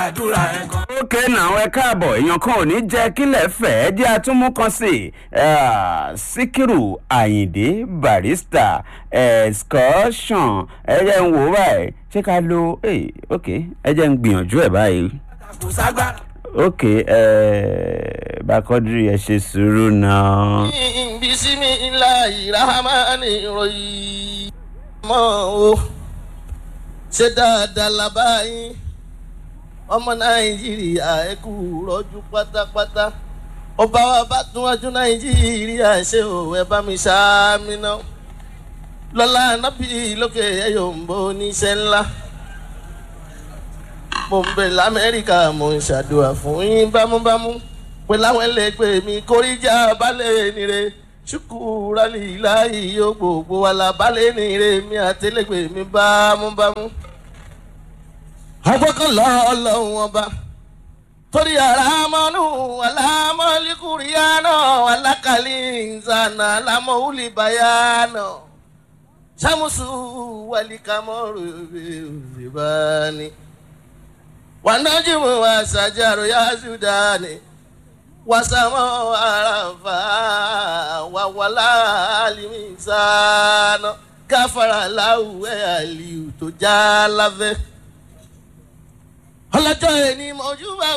àdúrà ẹ̀ kan. ókè náà ẹ káàbọ̀ èèyàn kan ò ní jẹ́ kílẹ̀ fẹ́ jẹ́ àtúmú kan sí i síkírù àyìndé barista excursion ẹ jẹ́ ń wò ó báyìí ṣé ká lo eh, ok ẹ jẹ́ ń gbìyànjú ẹ̀ báyìí kò ságbára. ok bákọ́dúrì ẹ ṣe sùúrù náà. bisimilayi rahamani royi mọ o ṣe dáadáa labayin ọmọ nàìjíríà ẹ kú rọjú pátápátá ọba wa bá tún wájú nàìjíríà ṣe o ẹ bá mi ṣáàmì náà lọ́la nábì lókè ẹ̀yọ̀ ń bọ́ oníṣẹ́ ńlá mo ń bẹ lamẹ́ríkà mo ń ṣàdúrà fún yín bámúbámú pé láwọn ẹlẹgbẹ́ mi kórìíjà balẹ̀ nire ṣùkúrálì láàyè yóò gbogbo wa la balẹ̀ nire mi àtẹlẹgbẹ́ mi bámúbámú. agbọ́kànlá ọlọ́run ọba torí ara mọ́nú alámọ́líkùrìyànà alákàlí ìzànà alámọ́wúlìbáyànà sàmùsù wàlíkàmọ́rù ìbáni wanajimu wasajaru ya sudani wasamo arafa wawala alimisano káfara láwùwẹ àlìú tó já láfẹ. ọlọ́jọ́ ẹni mọ̀jú bá